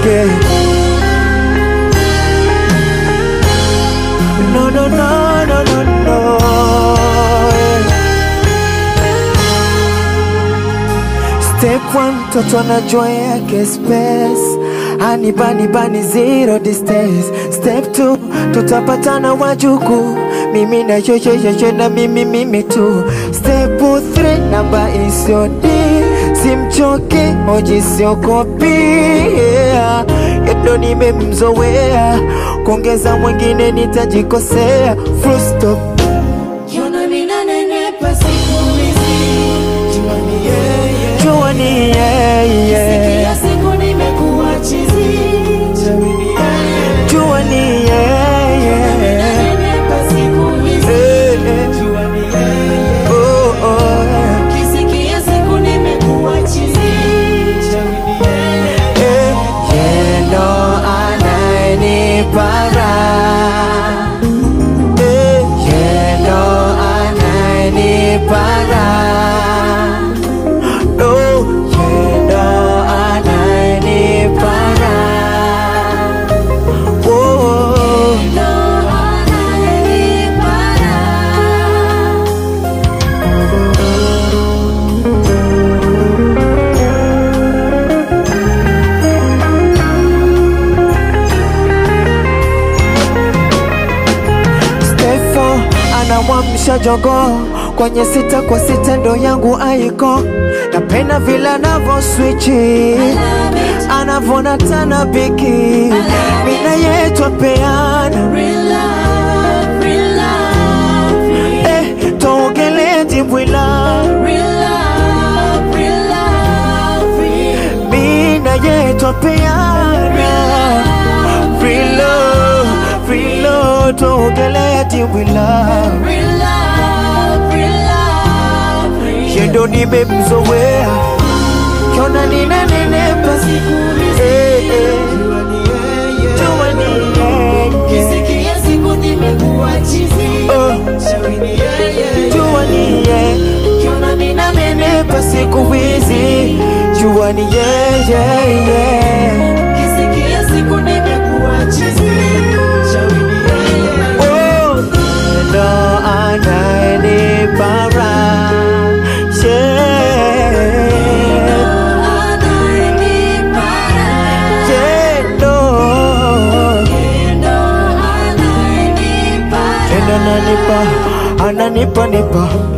yake. No, no, no, no, no, no. Step one, mtoto anajua yake space Hani bani bani zero distance Step two, tutapatana wajuku Mimi na yeye yeye na mimi mimi tu Step three, namba isiodi Simchoke, hoji siokopi yeah. Endo nimemzoea Kuongeza mwingine nitajikosea Full stop Kiona ninanenepa siku hizi, jua ni yeye. Jua ni yeye Kila siku nimekuwa chizi, jua ni yeye. Jua ni yeye Ninanenepa siku hizi, Eh, eh. jua ni yeye. Oh, oh. Kisikia siku nimekuwa chizi, jua ni yeye. Eh, yendo anayenipa raha. Eh, yendo anayenipa raha. Oh, yendo anayenipa raha. Oh, Ndo anayenipa raha. Stefo anamwamsha jogoo kwenye sita kwa sita, ndo yangu aiko. Napenda vile anavo swichi anavona tana biki, mina yetwa peana Real love, real love, real- eh, tuogelee dimbwila real love, real love, real- mina yetwa peana free love, free love, tuogelee dimbwila real love, real love, real- yendo nimemzoea kiona ninanenepa Siku hizi, Eh, eh. jua ni yeye. Jua ni yeye. Kisikia siku nimekuwa chizi, Oh. shauri ni yeye. Jua ni yeye Kiona mina nenepa siku hizi jua ni yeye Kisikia siku nimekuwa chizi, shauri ni yeye. Oh, ndo anayenipa raha. Yeah. Anayenipa raha. Yeah, ndo. Ndo anayenipa Ndo ananipa ananipa nipa